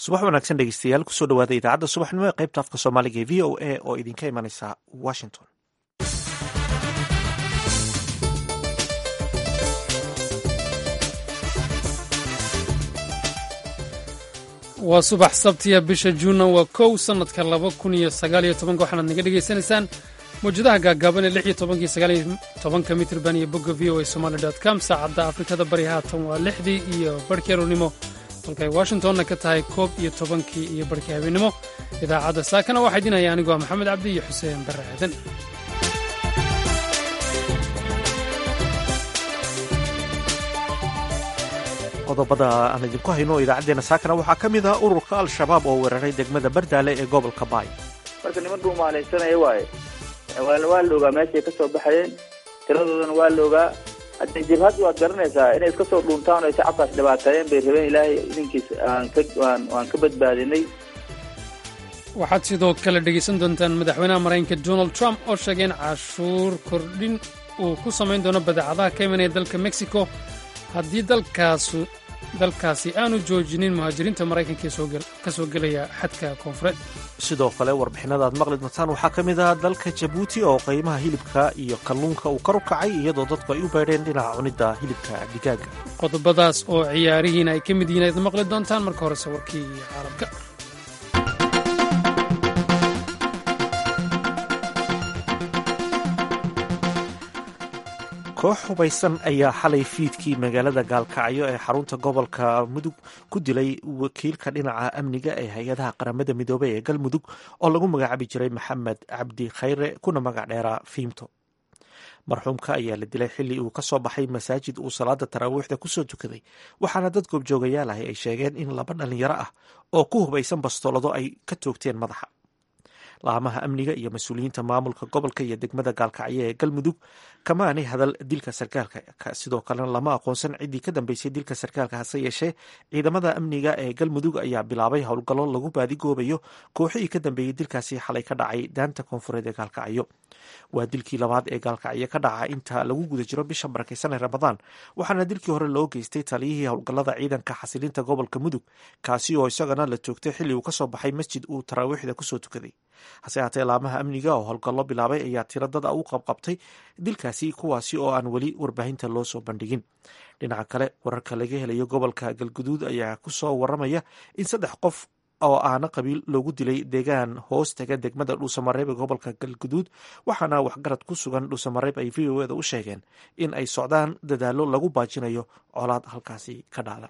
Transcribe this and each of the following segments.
subax wanaagsan dhegeystayaal kusoo dhawaada idaacadda subaxnimo ee qaybta afka soomaaliga ee v o a oo idinka imanaysa washington waa subax sabtiya bisha juunna waa kow sannadka laba kun iyo sagaaliyo tobanka waxaanaad naga dhegaysanaysaan mawjadaha gaagaaban ee lix iyo tobanka iyo sagaaliyo tobanka mitrban iyo bogga v o a somaali dot com saacadda afrikada bari haatan waa lixdii iyo barhkii aroornimo halkay washingtonna ka tahay koob iyo tobankii iyo barhkii habeennimo idaacadda saakana waxaa idin haya anigu waa maxamed cabdi iyo xuseen barre aadan qodobada aan idinku hayno idaacaddeena saakana waxaa ka mid ah ururka al-shabaab oo weeraray degmada bardaale ee gobolka baay marka niman dhuumaalaysanaya waaye waa la ogaa meeshay ka soo baxayeen tiradoodana waa la ogaa hadda jabhaddu waad garanaysaa inay iska soo dhuuntaan o ay shacabkaas dhibaateeyeen bay rabeen ilaahay idinkiis aan ka waan ka badbaadinay waxaad sidoo kale dhegaysan doontaan madaxweynaha maraykanka donald trump oo sheegay in cashuur kordhin uu ku samayn doono badeecadaha ka imanaya dalka mexico haddii dalkaasu dalkaasi aanu joojinin muhaajiriinta maraykanka ka soo gelaya xadka koonfureed sidoo kale warbixinada aad maqli doontaan waxaa ka mid ah dalka jabuuti oo qiimaha hilibka iyo kalluunka uu kor u kacay iyadoo dadku ay u beedheen dhinaca cunidda hilibka digaaga qodobadaas oo ciyaarihiina ay ka mid yihiin aad maqli doontaan marka horese warkii caalamka koox hubaysan ayaa xalay fiidkii magaalada gaalkacyo ee xarunta gobolka mudug ku dilay wakiilka dhinaca amniga ee hay-adaha qaramada midoobey ee galmudug oo lagu magacaabi jiray maxamed cabdi khayre kuna magac dheeraa fiimto marxuumka ayaa la dilay xilli uu ka soo baxay masaajid uu salaada taraawiixda kusoo tukaday waxaana dad goobjoogayaal ahi ay sheegeen in laba dhalinyaro ah oo ku hubaysan bastoolado ay ka toogteen madaxa laamaha amniga iyo mas-uuliyiinta maamulka gobolka iyo degmada gaalkacyo ee galmudug kamaanay hadal dilka sarkaalka sidoo kalena lama aqoonsan ciddii ka dambeysay dilka sarkaalka hase yeeshee ciidamada amniga ee galmudug ayaa bilaabay howlgallo lagu baadigoobayo kooxihii ka dambeeyey dilkaasi xalay ka dhacay daanta koonfureed ee gaalkacyo waa dilkii labaad ee gaalkacyo ka dhaca inta lagu guda jiro bisha barakeysan ee ramadaan waxaana dilkii hore loo geystay taliyihii howlgallada ciidanka xasilinta gobolka mudug kaasi oo isagana la toogtay xilli uu kasoo baxay masjid uu taraawiixda kusoo tukaday hase haatee laamaha amniga oo howlgallo bilaabay ayaa tiro dad u qabqabtay dilkaasi kuwaasi oo aan weli warbaahinta loo soo bandhigin dhinaca kale wararka laga helayo gobolka galguduud ayaa kusoo waramaya in saddex qof oo aana qabiil loogu dilay deegaan hoos taga degmada dhuusamareeb ee gobolka galguduud waxaana waxgarad ku sugan dhuusamareeb ay v o eda u sheegeen in ay socdaan dadaallo lagu baajinayo colaad halkaasi ka dhacda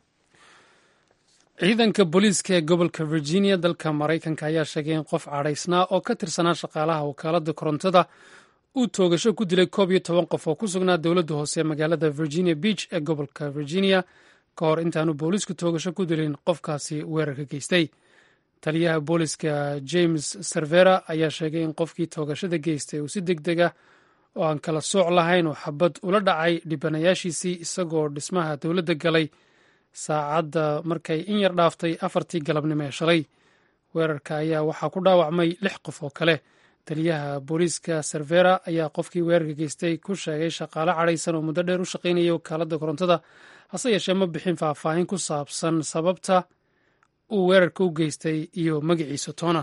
ciidanka booliiska ee gobolka virginia dalka maraykanka ayaa sheegay in qof cadhaysnaa oo ka tirsanaa shaqaalaha wakaaladda korontada uu toogasho ku dilay koob iyo toban qof oo ku sugnaa dowladda hoose ee magaalada virginia beach ee gobolka virginia ka hor intaanu booliisku toogasho ku dilin qofkaasi weerarka geystay taliyaha booliiska james servera ayaa sheegay in qofkii toogashada geystay uu si deg deg ah oo aan kala sooc lahayn oo xabad ula dhacay dhibanayaashiisii isagoo dhismaha dowladda galay saacadda markay in yar dhaaftay afartii galabnimo ee shalay weerarka ayaa waxaa ku dhaawacmay lix qof oo kale taliyaha booliiska servera ayaa qofkii weerarka geystay ku sheegay shaqaale cadhaysan oo muddo dheer u shaqaynayay wakaaladda korontada hase yeeshee ma bixin faahfaahin ku saabsan sababta uu weerarka u geystay iyo magaciisa toona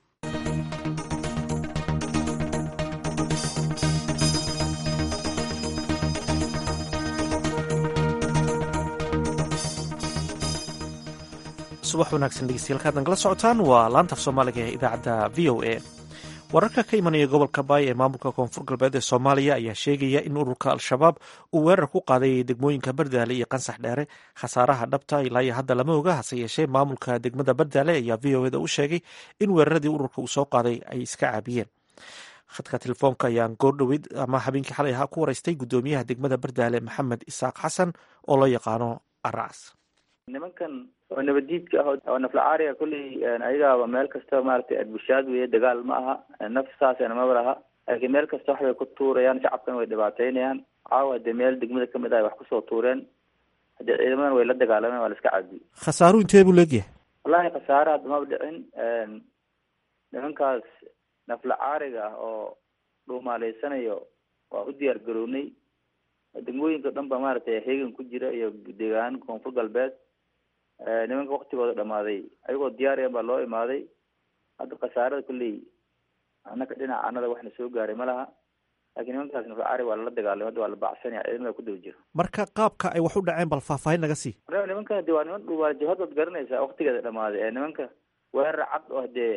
subax wanaagsan dhegeystayaal kaad nagala socotaan waa laanta af soomaaliga ee idaacadda v o a wararka ka imanaya gobolka baay ee maamulka koonfur galbeed ee soomaaliya ayaa sheegaya in ururka al-shabaab uu weerar ku qaaday degmooyinka bardaale iyo qansax dheere khasaaraha dhabta ilaa iyo hadda lama oga hase yeeshee maamulka degmada bardaale ayaa v o eda u sheegay in weeraradii ururka uu soo qaaday ay iska caabiyeen khadka telefoonka ayaan goordhoweyd ama habeenkii xalay ahaa ku waraystay guddoomiyaha degmada bardaale maxamed isaaq xasan oo loo yaqaano aracas nimankan oo nabadiidka ah oo naflacaariga kolley ayagaaba meel kasta maaragtay adbushaad weeye dagaal ma aha naf saasena maba laha laakiin meel kasta waxbay ku tuurayaan shacabkana way dhibaateynayaan caawa hadee meel degmada kamid ah wax kusoo tuureen haddee ciidamadan way la dagaalameen waa la iska caadiyey khasaaruhu intee buu leegyahay wallahi khasaare hadda maba dhicin nimankaas naflacaariga ah oo dhuumaaleysanayo waa u diyaar garownay degmooyinka dhan ba maaragtay heegan ku jira iyo deegaan koonfur galbeed nimanka waktigooda dhamaaday ayagoo diyaariyan baa loo imaaday hadda khasaarada kulley annaka dhinaca anada waxna soo gaaray ma laha lakin nimankaas naflcaari waa lala dagaalamay hadda waa la baacsanaya ciidamada ku daba jiro marka qaabka ay wax u dhaceen bal faahfaahin naga sii nimanka de waa niman dhuwaa jihad waad garanaysaa waktigeeda dhamaaday ee nimanka weerar cad oo dee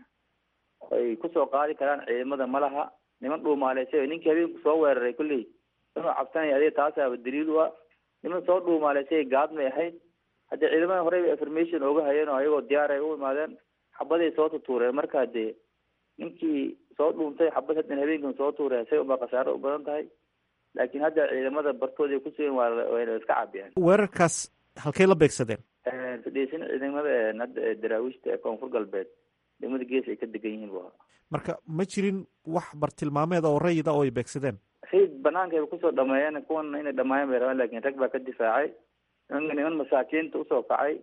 ay kusoo qaadi karaan ciidamada ma laha niman dhuumaaleysa ninkii habeenku soo weeraray kulley inuu cabsanaya adiga taasaaba daliil u ah niman soo dhuumaaleysay gaadmay ahayd haddii ciidamada horeyba information ooga hayeen oo ayagoo diyaar ay u imaadeen xabaday soo tutuureen marka dee ninkii soo dhuuntay xabad haddan habeenkan soo tuuray say unbaa khasaaro u badan tahay laakiin hadda ciidamada bartooda ay kusugan waa wayna iska cabiyeen weerarkaas halkay la beegsadeen fadhiisan ciidamada hadda daraawiishta ee koonfur galbeed degmada gees ay ka degan yihiin bu ahaa marka ma jirin wax bartilmaameed oo rayida oo ay beegsadeen rayid banaanka ay kusoo dhameeyeen kuwan inay dhamaayeen bay rabaan lakin rag baa ka difaacay nimanka niman masaakiinta usoo kacay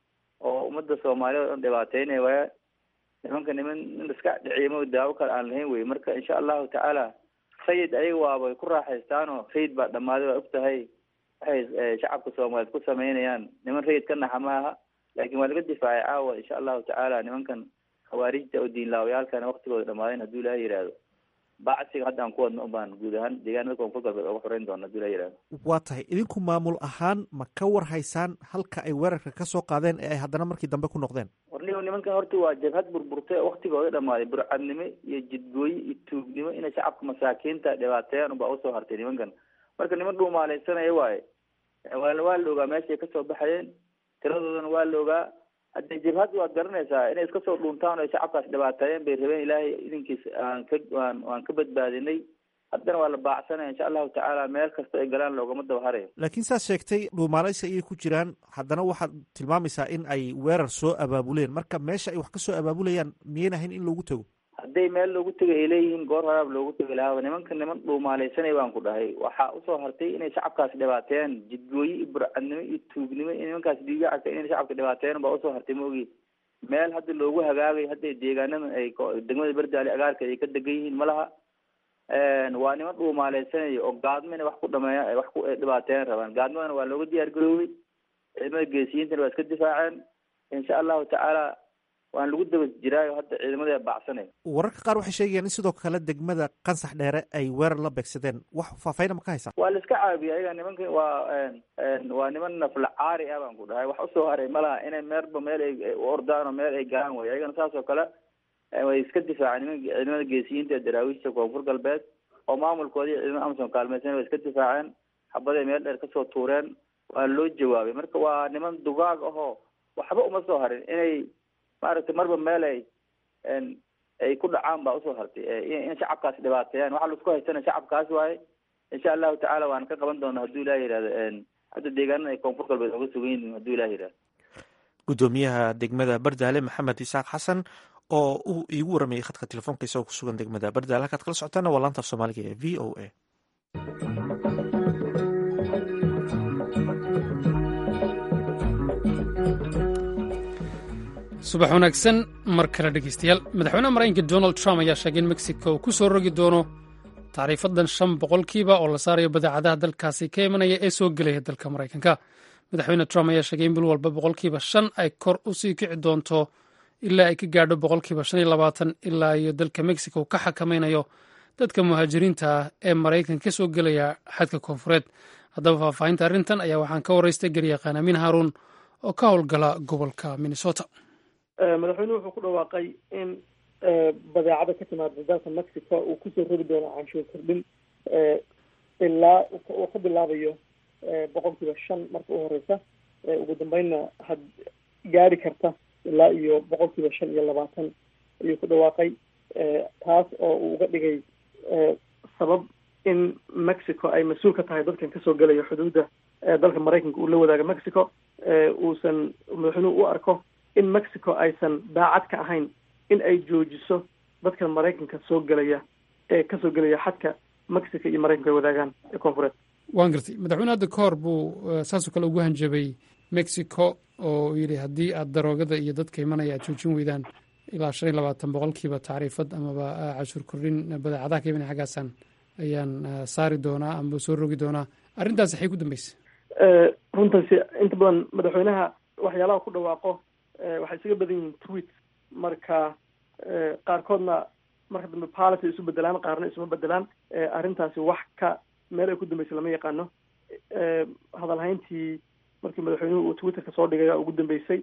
oo ummadda soomaaliya o dhan dhibaateynaya waaya nimanka niman nin iska dhiciimo daawo kale aan lahayn wey marka insha allahu tacaala rayid ayaga waaba ku raaxaystaanoo rayid baa dhamaaday waa og tahay waxay shacabka soomaaliyeed ku sameynayaan niman rayid ka naxa ma aha laakin waa laga difaacay caawa insha allahu tacaala nimankan khawaarijta oo diinlaawayaalkana waktigooda dhamaadeen hadduu ilaha yihahdo bacsiga hadda aan ku wadno ubaan guud ahaan deegaanada koonfur galbeed oga xoreyn doona haduu ilaha yihahdo waa tahay idinku maamul ahaan ma ka war haysaan halka ay weerarka ka soo qaadeen ee ay haddana markii dambe ku noqdeen warnigo nimankan horta waa jabhad burburtay oo waktigooda dhamaaday burcadnimo iyo jidgooye iyo tuugnimo inay shacabka masaakiinta dhibaateeyaan unbaa usoo hartay nimankan marka niman dhuumaaleysanaya waaye waa waa la ogaa meesha ay kasoo baxayeen tiradoodana waa la ogaa hadde jabhad waad garanaysaa inay iska soo dhuuntaan o ay shacabkaas dhibaateeyeen bay rabeen ilaahay idinkiis aan ka waan waan ka badbaadinay haddana waa la baacsanaya insha allahu tacaala meel kasta ay galaan loogama daba harayo laakiin saad sheegtay dhuumaaleysi ayay ku jiraan haddana waxaad tilmaamaysaa in ay weerar soo abaabuleen marka meesha ay wax kasoo abaabulayaan miyayn ahayn in loogu tago hadday meel loogu tegay ay leeyihiin goor horaab loogu tegi lahaaba nimanka niman dhuumaaleysanay baan ku dhahay waxaa usoo hartay inay shacabkaas dhibaateeyaan jidgooye iyo burcadnimo iyo tuugnimo iyo nimankaas dhiigacaka inay shacabka dhibaateeyan baa usoo hartay maogi meel hadda loogu hagaagay hadday deegaanadan ay degmada berdaali agaarkeed ay ka degan yihiin ma laha waa niman dhuumaaleysanaya oo gaadmo inay wax ku dhameeya wax ku dhibaateeyan rabaan gaadmadana waa looga diyaar garoobay ciidamada geesiyiintana waa iska difaaceen insha allahu tacaala waan lagu daba jiraayo hadda ciidamada bacsanay wararka qaar waxay sheegayaan in sidoo kale degmada qansax dheere ay weerar la beegsadeen wax faahfaahin ma ka haysaa waa la iska caabiya ayaga nimanka waa waa niman naflacaari ah baan ku dhahay wax usoo haray malaha inay meerba meel ay u ordaan oo meel ay galaan way ayagana saas oo kale way iska difaaceen niman ciidamada geesiyiinta ee daraawiishta koonfur galbeed oo maamulkoodii ciidamada amsom kaalmeysan way iska difaaceen xabaday meel dheer kasoo tuureen waa loo jawaabay marka waa niman dugaag ahoo waxba uma soo harin inay maaragtay marba meel ay ay ku dhacaan baa usoo hartay in shacabkaas dhibaateeyaan waxaa laisku haystana shacabkaas waaye insha allahu tacala waan ka qaban doona hadduu ilah yihahdo hadda deegaanada ay koonfur galbeed oga sugan yihin hadduu ilah yihahdo guddoomiyaha degmada bardaale maxamed isaaq xasan oo uu iigu waramayay khadka telefoonka isagoo ku sugan degmada bardaale halkaad kala socotaana waa laanta af soomaaliga ee v o a subax wanaagsan mar kale dhegeystayaal madaxweynaha maraykanka donald trump ayaa sheegay in mexico uu ku soo rogi doono tacriifadan shan boqolkiiba oo la saarayo badeecadaha dalkaasi ka imanaya ee soo gelaya dalka maraykanka madaxweyne trump ayaa sheegay in bil walba boqolkiiba shan ay kor usii kici doonto ilaa ay ka gaadho boqolkiiba shan iyo labaatan ilaa iyo dalka mexico ka xakamaynayo dadka muhaajiriinta ah ee maraykanka ka soo gelaya xadka koonfureed haddaba faahfaahinta arrintan ayaa waxaan ka waraystay garyaqaan amiin haaruun oo ka howlgala gobolka minnesota madaxweynuhu wuxuu ku dhawaaqay in badeecada ka timaada dalka mexico uu kusoo rogi doono canshuur kordhin ilaa uu ka bilaabayo boqolkiiba shan marka u horeysa ugu dambeynna had gaari karta ilaa iyo boqolkiiba shan iyo labaatan ayuu ku dhawaaqay taas oo uu uga dhigay sabab in mexico ay mas-uul ka tahay dadkan kasoo gelaya xuduudda dalka maraykanka uu la wadaaga mexico uusan madaxweynuhu u arko in mexico aysan daacad ka ahayn in ay joojiso dadkan maraykanka soo gelaya ee kasoo gelaya xadka mexico iyo maraykanka ay wadaagaan ee koonfureed waan gartay madaxweyne hadda ka hor buu saasoo kale ugu hanjabay mexico oo yidhi haddii aad daroogada iyo dadka imanaya aad joojin weydaan ilaa shan iyo labaatan boqolkiiba tacriifad amaba cashuur kordhin badeecadaha ka imanaya xaggaasaan ayaan saari doonaa amaba soo rogi doonaa arrintaas waxay ku dambeysay runtaasi inta badan madaxweynaha waxyaalaha ku dhawaaqo waxay isaga badan yihiin tweet marka qaarkoodna marka dambe policy isu bedelaan qaarna isuma bedelaan arrintaasi wax ka meel ay ku dambeysay lama yaqaano hadalhayntii markii madaxweynuhu uu twitterka soo dhigay ugu dambeysay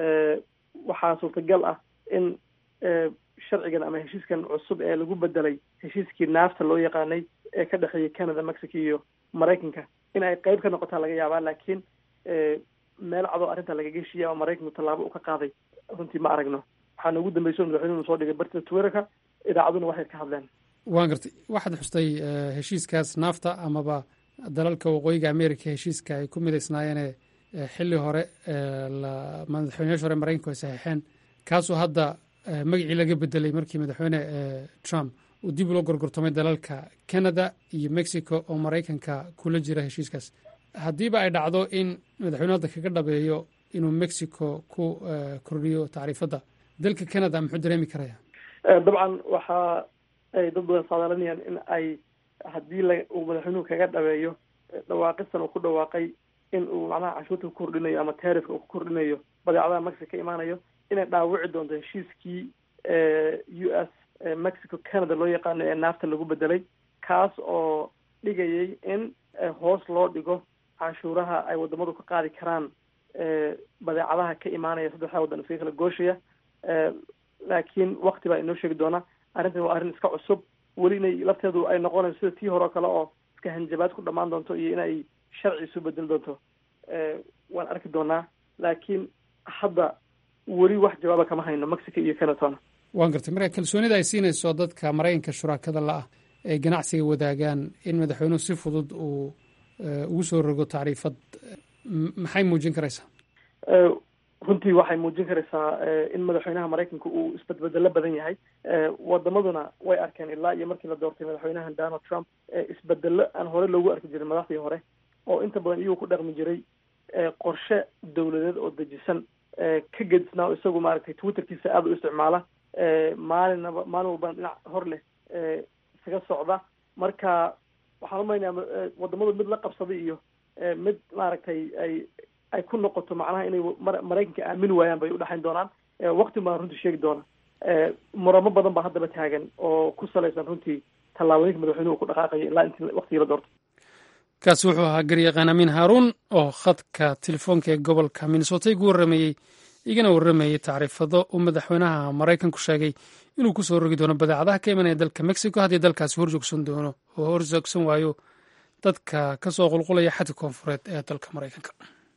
waxaa suurtagal ah in sharcigan ama heshiiskan cusub ee lagu bedelay heshiiskii naafta loo yaqaanay ee ka dhexeeyay canada mexico iyo maraykanka in ay qeyb ka noqotaa laga yaabaa laakiin meel cadoo arrinta lagaga heshiiyay ama maraykanku tallaabo u ka qaaday runtii ma aragno waxaana ugu dambeyso madaxweynuhu soo dhigay bartida twitterka idaacaduna waxay ka hadleen waan gartay waxaad xustay heshiiskaas naafta amaba dalalka waqooyiga america heshiiska ay ku midaysnaayeen xilli hore madaxweyneyashi hore maraykanku ay saxiixeen kaasoo hadda magacii laga bedelay markii madaxweyne trump uu dib ulo gorgortamay dalalka canada iyo mexico oo maraykanka kula jira heshiiskaas haddiiba ay dhacdo in madaxweyne hadda kaga dhabeeyo inuu mexico ku kordhiyo tacriifadda dalka canada muxuu dareemi karaya dabcan waxa ay dad badan saadaalanayaan in ay haddii la uu madaxweynuhu kaga dhabeeyo dhawaaqistan uu ku dhawaaqay in uu macnaha canshuurta ku kordhinayo ama taarifka uu ku kordhinayo badeecadaha mexico ka imaanayo inay dhaawici doonto heshiiskii u s mexico canada loo yaqaano ee naafta lagu bedelay kaas oo dhigayay in hoos loo dhigo canshuuraha ay wadamadu ka qaadi karaan badeecadaha ka imaanaya saddexda waddan iskaga kala gooshaya laakiin wakti baa inoo sheegi doona arrintan waa arrin iska cusub weli inay lafteedu ay noqonayso sida tii hore oo kale oo iska hanjabaad ku dhammaan doonto iyo inay sharci isu bedeli doonto waan arki doonaa laakiin hadda weli wax jawaaba kama hayno mexico iyo canatona waan gartay marka kalsoonida ay siinayso dadka maraykanka shuraakada la-ah ee ganacsiga wadaagaan in madaxweynuhu si fudud uu ugu soo rogo tacriifad maxay muujin karaysaa runtii waxay muujin karaysaa in madaxweynaha maraykanka uu isbedbedelo badan yahay wadamaduna way arkeen ilaa iyo markii la doortay madaxweynahan donald trump isbedelo aan hore loogu arki jirin madaxdii hore oo inta badan iyuu ku dhaqmi jiray qorshe dawladeed oo dejisan ka gedisnaa isagu maaragtay twitterkiisa aada u isticmaala maalinaba maalin walbana dhinac hor leh isaga socda marka waxaan umaynayaa wadamadu mid la qabsaday iyo mid maaragtay ay ay ku noqoto macnaha inay maraykanka aamini waayaan bay udhexayn doonaan wakti baan runtii sheegi doona muramo badan baa haddaba taagan oo ku salaysan runtii tallaabooyinka madaxweynuhu ku dhaqaaqayo ilaa intii waktigii la doortay kaasi wuxuu ahaa garyaqaan amiin haaruun oo khadka telefoonka ee gobolka minnesota igu warrameeyey igana warramayey tacriifado uu madaxweynaha maraykanku sheegay inuu ku soo rogi doono badeecadaha ka imanaya dalka mexico haddii dalkaasi horjoogsan doono oo horjoogsan waayo dadka ka soo qulqulaya xadka koonfureed ee dalka maraykanka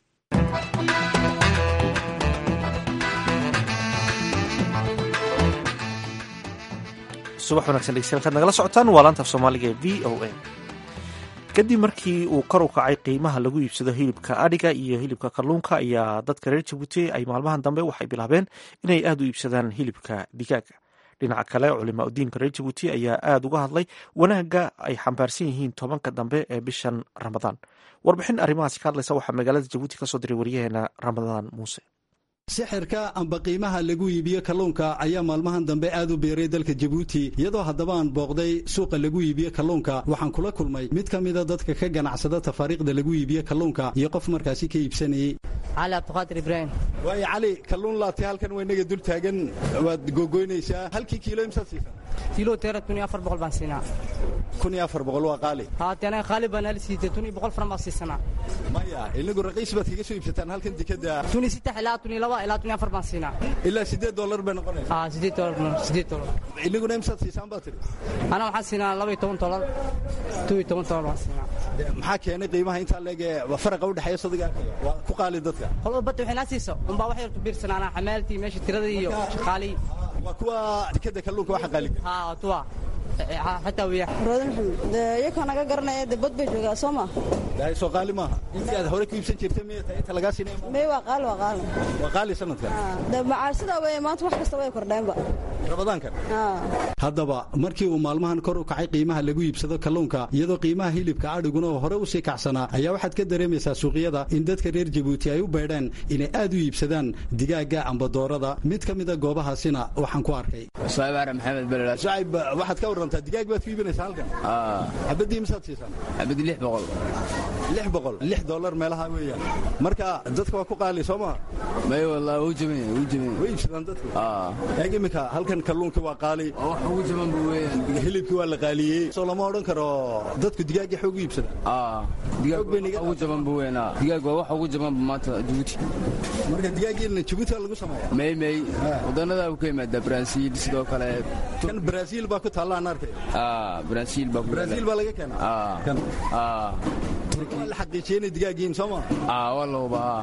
subax wanagsan dhegeystayaal kaad nagala socotaan waa laanta af soomaaliga ee v o a kadib markii uu kor u kacay qiimaha lagu iibsado hilibka adhiga iyo hilibka kalluunka ayaa dadka reer jabuuti ay maalmahan dambe waxay bilaabeen inay aada u iibsadaan hilibka digaaga dhinaca kale culima udiinka reer jabuuti ayaa aada uga hadlay wanaagga ay xambaarsan yihiin tobanka dambe ee bishan ramadaan warbixin arrimahaasi ka hadlaysa waxaa magaalada jabuuti kasoo diray waryaheena ramadaan muuse sixirka amba qiimaha lagu iibiyo kalluunka ayaa maalmahan dambe aad u beeray dalka jabuuti iyadoo haddaba aan booqday suuqa lagu iibiyo kalluunka waxaan kula kulmay mid ka mida dadka ka ganacsada tafaariiqda lagu iibiyo kalluunka iyo qof markaasi ka iibsanayey cali cabdiqaadir ibraahim waayo cali kalluun laatay halkan waa inaga dul taagan waad googoynaysaa halkii kiilo imsaad siisan kiilo teera kun iyo afar boqol baan siinaa kun iyo afar boqol waa qaali haate anaga qaali baan hal siitay kun iyo boqol faran baan siisanaa maya inagu raqiis baad kaga soo iibsataan halkan dekada kun iyo saddex ilaa kun iyo laba ilaa kun iyo afar baan siinaa ilaa siddeed dollar bay noqonaysa aa siddeed dollar siddeed dollar inaguna imsaad siisaan baa tiri ana waxaan siinaa laba iyo toban dollar two iyo toban dollar baan siinaa maxaa keenay qiimaha intaa leeg ee faraqa u dhexeeya sadiga waa ku qaali dadka qolba badda waxay naa siiso unbaa wax yar ku biirsanaanaa xamaaltii meesha tiradii iyo shaqaalii waa kuwa dekada kalluunka waxa qaaliga haa tuwa xataa wiya roodan maxamed iyakoo naga garanaya de bad bay joogaa soo ma dahay soo qaali maaha intii aad hore ku iibsan jirtay miya tahay inta lagaa siinay may waa qaali waa qaali waa qaali sanadkan de macaasidaa wey maanta wax kasta way kordheenba ramadaankan haddaba markii uu maalmahan kor u kacay qiimaha lagu iibsado kalluunka iyadoo qiimaha hilibka adhiguna oo hore usii kacsanaa ayaa waxaad ka dareemaysaa suuqyada in dadka reer jabuuti ay u beedheen inay aad u iibsadaan digaaga amba doorada mid ka mida goobahaasina waxaan ku arkay sucayb maxamed belel sucayb waxaad ka warantaa digaag baad ku iibinaysaa halkan xabadii misaad siisaan xabadii lix boqol lix boqol lix dollar meelaha weeyaan marka dadka waa ku qaali soo maha may wallaahi wuu jaban yahay wuu jaban yahay way iibsadaan dadku aa eeg iminka halkan kalluunkii waa qaali wax ugu jaban buu weeyaan hilibkii waa la qaaliyey soo lama odhan karo dadku digaaggii xoog u iibsada aa digaag Xoog bay niga wax ugu jaban buu weeyaan aa digaag waa wax ugu jaban maanta Djibouti marka digaaggii Djibouti lagu sameeyaa may may wadannada uu ka yimaadaa Brazil sidoo kale kan Brazil baa ku taalla aan arkay aa Brazil baa ku Brazil baa laga keenaa aa kan aa waa la xaqiijiyey inay digaaggiin soo ma aa waa la hubaa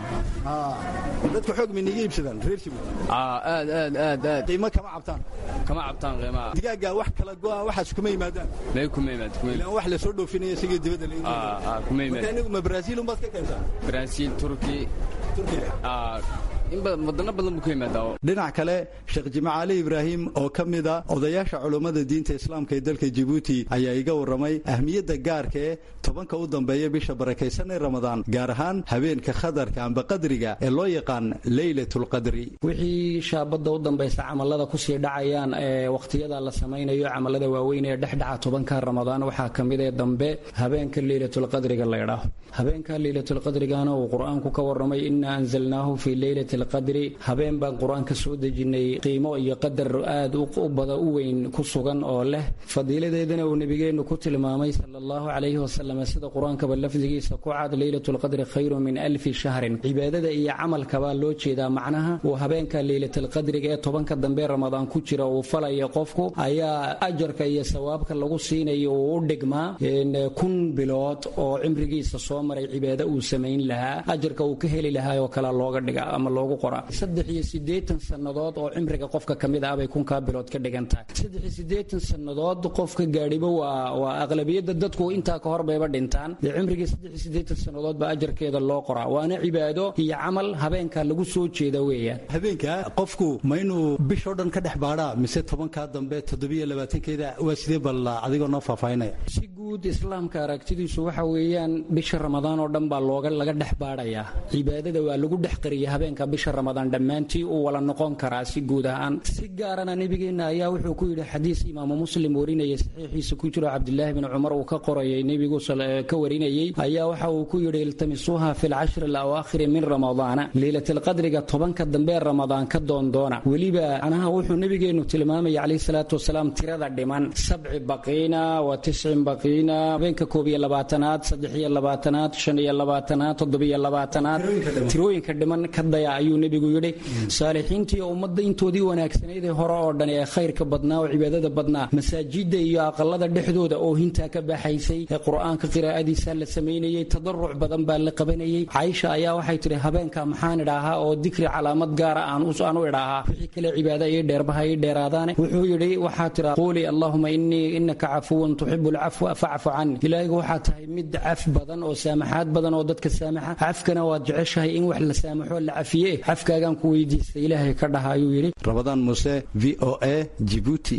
dadku xoog bay niga iibsadaan reer Djibouti aa aad aad aad aad qiimo kama cabtaan kama cabtaan qiimaha digaagga wax kala go'a waxaas kuma yimaadaan may kuma yimaad kuma yimaad ilaan wax la soo dhoofinaya isagii dibadda laga aa aa kuma marka yimaad anigu ma Brazil un baad ka keentaa Brazil Turkey Turkiga aa in badan wadano badan buu ka yimaadaa dhinac kale sheekh jimca cali ibraahim oo ka mid a odayaasha culummada diinta islaamka ee dalka jibuuti ayaa iga warramay ahmiyadda gaarka ee tobanka u dambeeya bisha barakaysan ee ramadaan gaar ahaan habeenka khadarka amba qadriga ee loo yaqaan leylatulqadri wixii shaabadda u dambaysa camallada kusii dhacayaan ee wakhtiyada la samaynayo camallada waaweyn ee dhexdhaca tobanka ramadaan waxaa ka mid ee dambe habeenka leylatulqadriga la ydhaaho habeenka leylatulqadrigana uu qur-aanku ka warramay inaa anzalnaahu fii leylati alqadri habeen baan qur-aanka soo dejinnay qiimo iyo qadar aad u bada u weyn ku sugan oo leh fadiiladeedana uu nebigeennu ku tilmaamay sala allahu calayhi wasalam sida qur-aankaba lafdigiisa ku cad leylatulqadri khayru min alfi shahrin cibaadada iyo camalkabaa loo jeedaa macnaha uu habeenka leylatalqadriga ee tobanka dambe ramadaan ku jira uu falaya qofku ayaa ajarka iyo sawaabka lagu siinayo uu u dhigmaa kun bilood oo cimrigiisa soo maray cibaado uu samayn lahaa ajarka uu ka heli lahaa oo kale looga dhiga ama loogu qoraa saddex iyo siddeetan sannadood oo cimriga qofka ka mid ah bay kunkaa bilood ka dhigan tahay saddex iyo siddeetan sannadood qofka gaadhiba waa waa aqlabiyadda dadku intaa ka hor bayba dhintaan dee cimrigii saddex iyo siddeetan sannadood baa ajarkeeda loo qoraa waana cibaado iyo camal habeenka lagu soo jeeda weeyaan habeenka qofku ma inuu bishoo dhan ka dhex baadhaa mise tobankaa dambe toddobiyo labaatankeeda waa sidee balla adigoo noo faahfaahinaya si guud islaamka aragtidiisu waxa weeyaan bisha ramadaan oo dhan baa looga laga dhex baadhayaa cibaadada waa lagu dhex qariya habeenka bisha ramadaan dhammaantii uu wala noqon karaa si guud ahaan si gaarana nebigeenna ayaa wuxuu ku yidhi xadiis imaamu muslim warinayay saxiixiisa ku jiro cabdilaahi bin cumar uu ka qorayay nebigu ka warinayey ayaa waxa uu ku yidhi iltamisuuha fi lcashri alawaakhiri min ramadaana leylatalqadriga tobanka dambe ramadaan ka doondoona weliba anaha wuxuu nebigeennu tilmaamaya calayhi salaatu wasalaam tirada dhiman sabci baqiina wa tiscin baqiina habeenka koob iyo labaatanaad saddex iyo labaatanaad shan iyo labaatanaad toddobiyo labaatanaad tirooyinka dhiman ka daya ayuu nebigu yidhi saalixiintii ummadda intoodii wanaagsanayd ee hore oo dhan ee khayrka badnaa oo cibaadada badnaa masaajidda iyo aqalada dhexdooda oo hintaa ka baxaysay ee qur-aanka qiraa'adiisa la samaynayey tadaruc badan baa la qabanayey caaisha ayaa waxay tidhi habeenka maxaan idhaahaa oo dikri calaamad gaara aan u idhaahaa wixii kale cibaada ii dheerbaha ii dheeraadaane wuxuu yidhi waxaa tira quuli allahuma innii innaka cafuwan tuxibu alcafwa facfu cani ilaahigu waxaa tahay mid caf badan oo saamaxaad badan oo dadka saamaxa cafkana waad jeceshahay in wax la saamaxo la cafiye cafkaagaan ku weydiistay ilaahay ka dhaha ayuu yidhi rabadaan muuse v o a jibuuti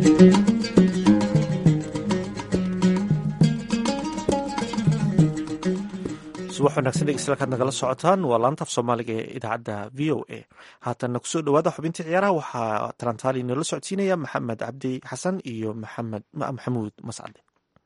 subax wanaagsan dhegeystayaal kaad nagala socotaan waa laanta af soomaaliga ee idaacadda v o a haatanna kusoo dhawaada xubintii ciyaaraha waxaa talantaali inoola socodsiinaya maxamed cabdi xasan iyo maxamed maxamuud mascade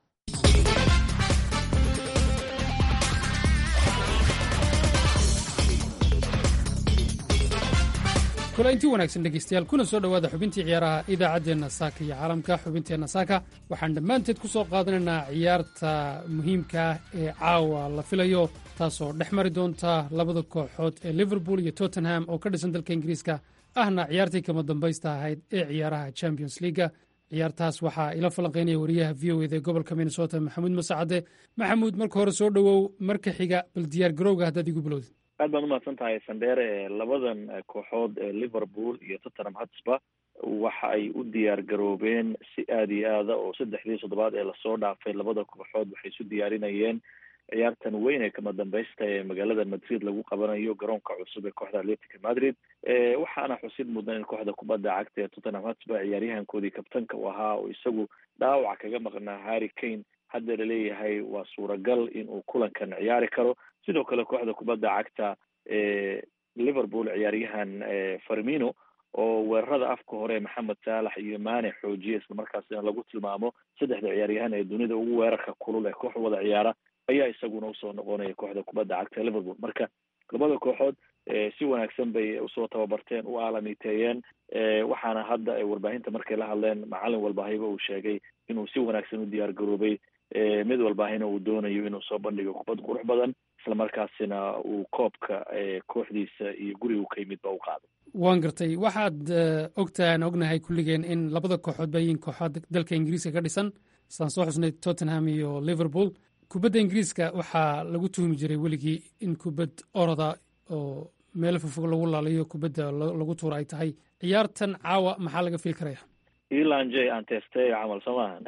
kulaintii wanaagsan dhegeystayaal kuna soo dhowaada xubintii ciyaaraha idaacaddeenna saaka iyo caalamka xubinteenna saaka waxaan dhammaanteed ku soo qaadanaynaa ciyaarta muhiimka ah ee caawa la filayo taasoo dhex mari doonta labada kooxood ee liverpool iyo tottenham oo ka dhisan dalka ingiriiska ahna ciyaartii kama dambaysta ahayd ee ciyaaraha champions leaga ciyaartaas waxaa ila falanqaynaya wariyaha v o ed ee gobolka minnesota maxamuud masacade maxamuud marka hore soo dhowow marka xiga bal diyaar garowga haddaad igu bilowdid aad baan umahadsan tahay sandheere labadan kooxood ee liverpool iyo tottenham hotspur waxa ay u diyaar garoobeen si aada iyo aada oo saddexdii toddobaad ee lasoo dhaafay labada kooxood waxay isu diyaarinayeen ciyaartan weyn ee kama dambaysta ee magaalada madrid lagu qabanayo garoonka cusub ee kooxda atletica madrid waxaana xusid mudan in kooxda kubadda cagta ee tottenham hotspur ciyaaryahankoodii kabtanka u ahaa oo isagu dhaawac kaga maqnaa harry kane hadda laleeyahay waa suuragal in uu kulankan ciyaari karo sidoo kale kooxda kubadda cagta ee liverpool ciyaaryahan farmino oo weerarada afka hore maxamed saalax iyo maane xoojiya islamarkaasina lagu tilmaamo saddexda ciyaaryahan ee dunida ugu weerarka kulul ee koox wada ciyaara ayaa isaguna usoo noqonaya kooxda kubadda cagta liverpool marka labada kooxood si wanaagsan bay usoo tababarteen u aalamiteeyeen waxaana hadda warbaahinta markay la hadleen macalin walbaahiba uu sheegay inuu si wanaagsan u diyaar garoobay mid walbaahina uu doonayo inuu soo bandhigo kubad qurux badan islamarkaasina uu koobka kooxdiisa iyo guriga ka yimid ba u qaado waan gartay waxaad ogtahay aan ognahay kulligeen in labada kooxood ba yihiin kooxood dalka ingiriiska ka dhisan saan soo xusnay tottenham iyo liverpool kubadda ingiriiska waxaa lagu tuhmi jiray weligii in kubad oroda oo meel fofog lagu laalayo kubadda lagu tuura ay tahay ciyaartan caawa maxaa laga fili karaya elan j anteste camal soo maahan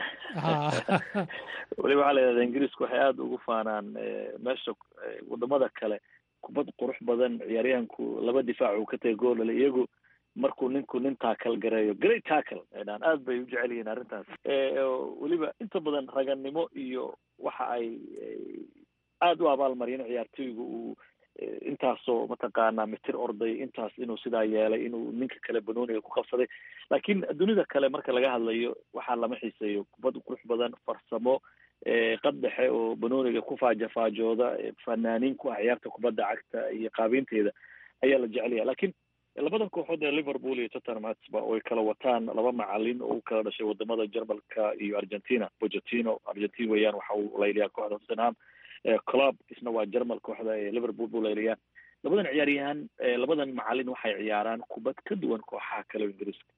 weliba waxaa la yidhahda ingiriisku waxay aada ugu faanaan meesha wadamada kale kubad qurux badan ciyaaryahanku laba difaac uu ka tagay goolale iyagu markuu ninku nin taakal gareeyo great tackle dhaan aad bay u jecel yihiin arrintaas weliba inta badan ragannimo iyo waxa ay aada u abaalmariyeen ciyaartoygu uu intaasoo mataqaanaa mitir orday intaas inuu sidaa yeelay inuu ninka kale banooniga ku qabsaday laakiin dunida kale marka laga hadlayo waxaa lama xiiseeyo kubad qurux badan farsamo qad dhexe oo banooniga ku faajafaajooda fanaaniin ku ah ciyaarta kubadda cagta iyo qaabeynteeda ayaa la jecelyaha lakiin labadan kooxood ee liverpool iyo tottenham hotspur oo ay kala wataan laba macalin oo u kala dhashay wadamada jarmalka iyo argentina pogetino argentin weeyaan waxa uu layliyaa kooxda tottenham club isna waa jermal kooxda ee liverpool buu layliyaa labadan ciyaaryahan labadan macalin waxay ciyaaraan kubad ka duwan kooxaha kale o ingiriiska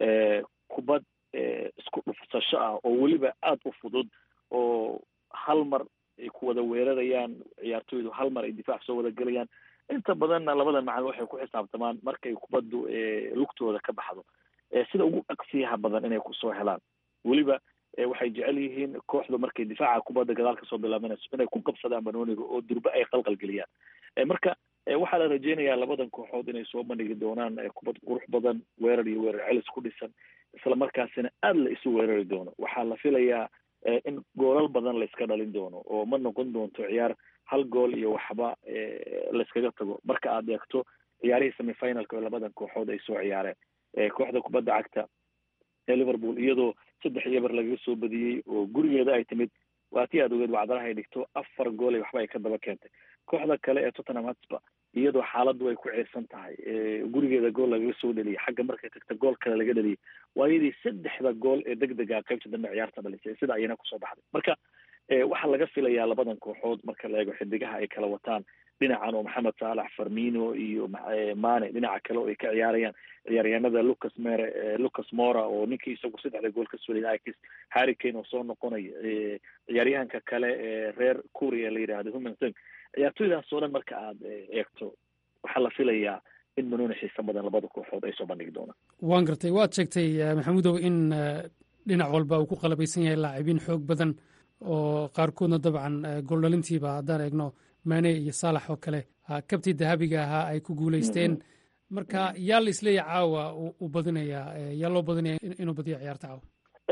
kubad isku dhufsasho ah oo weliba aada u fudud oo hal mar ay ku wada weerarayaan ciyaartoydu hal mar ay difaac soo wada gelayaan inta badanna labadan macalin waxay ku xisaabtamaan markay kubaddu lugtooda ka baxdo sida ugu dhaqsiyaha badan inay kusoo helaan weliba waxay jecel yihiin kooxdu markay difaaca kubadda gadaal kasoo bilaabanayso inay ku qabsadaan banooniga oo durbe ay qalqal geliyaan marka waxaa la rajeynayaa labadan kooxood inay soo bandhigi doonaan kubad qurux badan weerar iyo weerar celis ku dhisan isla markaasina aada la isu weerari doono waxaa la filayaa in goolal badan la iska dhalin doono oo ma noqon doonto ciyaar hal gool iyo waxba layskaga tago marka aad eegto ciyaarihii semifinalka oo labadan kooxood ay soo ciyaareen kooxda kubadda cagta ee liverpool iyadoo saddex iyo bar lagaga soo badiyey oo gurigeeda ay timid waa tii aad ogeed wacdaraha ay dhigto afar gool iyo waxba ay ka daba keentay kooxda kale ee tottenham hotspur iyadoo xaaladdu ay ku ciirsan tahay gurigeeda gool lagaga soo dheliyay xagga markay tagta gool kale laga dheliyay waayadii saddexda gool ee deg dega qaybta dambe ciyaarta dhalisay sida ayana kusoo baxday marka waxaa laga filayaa labadan kooxood marka la eego xidigaha ay kala wataan dhinacan oo maxamed saalax farmino iyo mane dhinaca kale oo ay ka ciyaarayaan ciyaaryahanada lucas mere lucas mora oo ninkii isagu saddexda gool ka soliyay ikis harry kane oo soo noqonaya ciyaaryahanka kale ee reer kuria ee la yidhaahdo humansong ciyaartoydaas oo dhan marka aad eegto waxaa la filayaa in banooni xiisa badan labada kooxood ay soo bandhigi doonaan waan gartay waad sheegtay maxamuudow in dhinac walba uu ku qalabaysan yahay laacibiin xoog badan oo qaarkoodna dabcan gooldhalintiiba haddaan eegno mane iyo saalax oo kale kabtii dahabiga ahaa ay ku guulaysteen marka yaa la isleeya caawa uu badinayaa yaa loo badinaya inuu badiyo ciyaarta caawa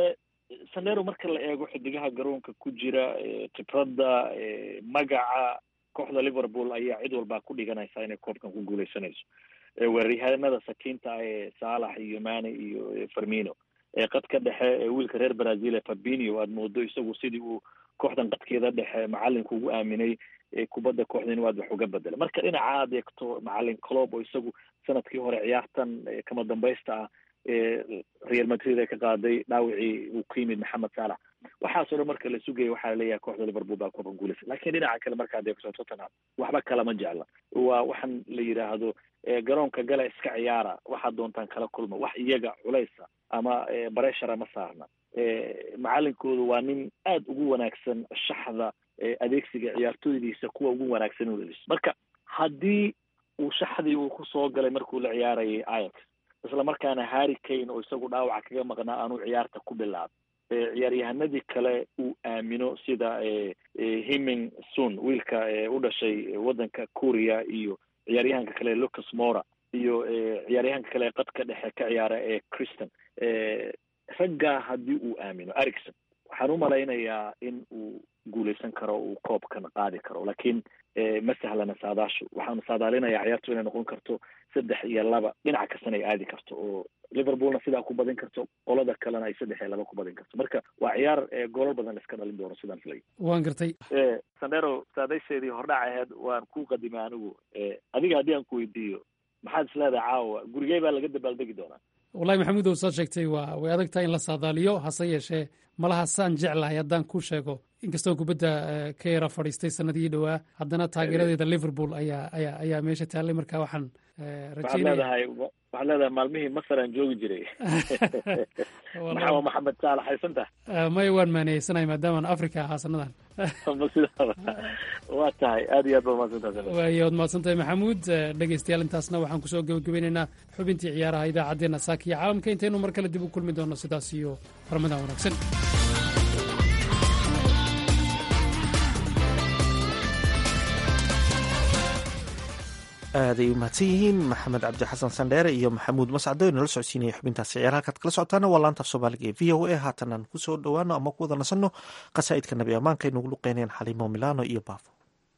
sanero marka la eego xidigaha garoonka ku jira khibradda magaca kooxda liverpool ayaa cid walbaa ku dhiganaysa inay koobkan ku guuleysanayso weeraryahanada sakiinta ah ee saalax iyo mane iyo farmino qadka dhexe wiilka reer brazil ee fabinio aad moodo isagu sidii uu kooxdan qadkeeda dhexe macalinku ugu aaminay kubadda kooxda inuu aad wax uga bedela marka dhinaca aad eegto macalin clob oo isagu sanadkii hore ciyaartan kama dambaysta ah real madrid ay ka qaaday dhaawicii uu ku yimid maxamed saalax waxaasoo dhan marka la sugaya waxaa laleeyahay kooxda liverpool baa koobkan guulaysa lakin dhinaca kale markaad eegto tottenham waxba kalama jecla waa waxaan la yidhaahdo garoonka gala iska ciyaara waxaad doontaan kala kulma wax iyaga culaysa ama bareshara ma saarna macalinkoodu waa nin aada ugu wanaagsan shaxda adeegsiga ciyaartooydiisa kuwa ugu wanaagsan u dheliso marka haddii uu shaxdii uu kusoo galay markuu la ciyaarayay ayax isla markaana harry kane oo isagu dhaawaca kaga maqnaa aanuu ciyaarta ku bilaabay ciyaaryahanadii kale uu aamino sida himing sun wiilka u dhashay waddanka korea iyo ciyaaryahanka kale lucas mora iyo ciyaaryahanka kale qadka dhexe ka ciyaara ee christian raggaa haddii uu aamino ericson waxaan u malaynayaa in uu guuleysan karo uu koobkan qaadi karo laakiin ma sahlana saadaashu waxaanu saadaalinayaa ciyaartu inay noqon karto saddex iyo laba dhinaca kastana ay aadi karto oo liverpoolna sidaa ku badin karto qolada kalena ay saddex iyo laba ku badin karto marka waa ciyaar goolal badan la iska dhalin doono sidaan filay waan gartay sandero saadaysheedii hordhac aheed waan ku qadimay anigu adiga haddii aan ku weydiiyo maxaad isleedahay caawa gurigey baa laga dabaaldegi doonaa wallahi maxamuud ou saad sheegtay waa way adag tahay in la saadaaliyo hase yeeshee malaha saan jeclahay haddaan ku sheego inkastoo kubadda ka yara fadhiistay sanadihii dhowaa haddana taageeradeeda liverpool ayaa ayaa ayaa meesha taallay marka waxaan waxaad leedahay waxaad leedahay maalmihii masar aan joogi jiray maxaa maxamed saalax haysanta maya waan maaneeysanahay maadaamaan africa ahaa sanadan ma sidaaba waa tahay aad iyo aad baa mahadsantaha waayo waad mahadsantahay maxamuud dhegeystayaal intaasna waxaan kusoo gebagabeynaynaa xubintii ciyaaraha idaacaddeenna saaka iyo caalamka intaynu mar kale dib u kulmi doono sidaas iyo ramadaan wanaagsan aaday u mahadsan yihiin maxamed cabdi xasan sandheere iyo maxamuud mascado inala socodsiinaya xubintaasi ciyaar halkaad kala socotaana waa laanta af soomaaliga ee v o a haatan aan kusoo dhowaano ama ku wada nasanno qasaa'idka nabi ammaanka ay nugu luqeynayaan xaliimo milano iyo baafo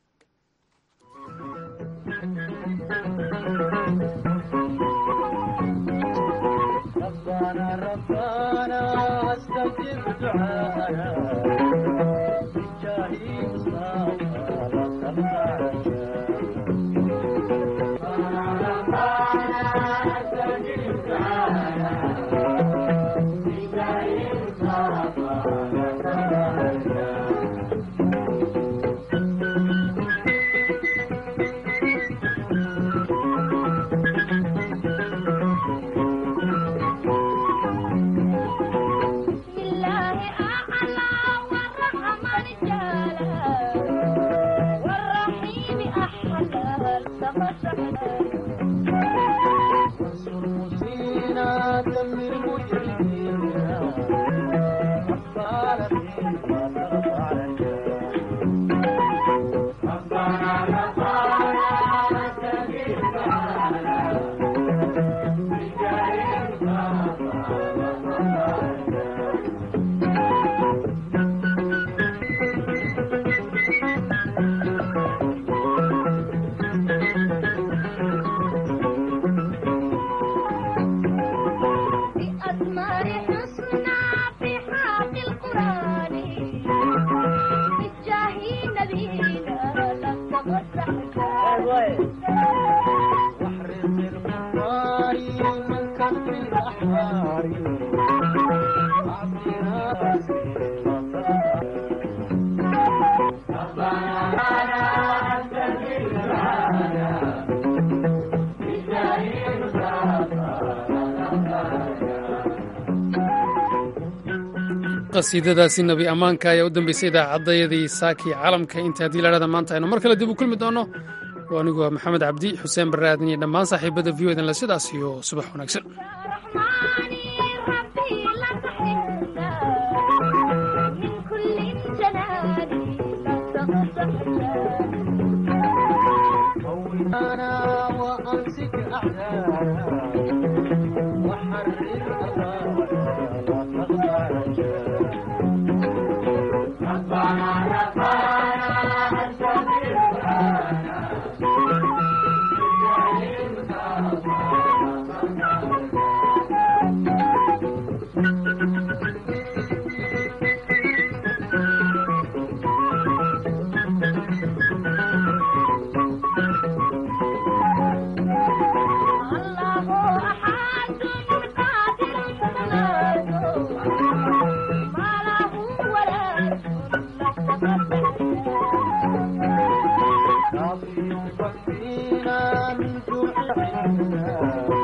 qasiidadaasi nabi ammaanka ayaa u dambeysay idaacadayadii saakii caalamka inta haddii ladhahda maanta aynu mar kale dib u kulmi doono anigu waa maxamed cabdi xuseen barre aadan iyo dhammaan saaxiibada v o edan le sidaas iyo subax wanaagsan من جوع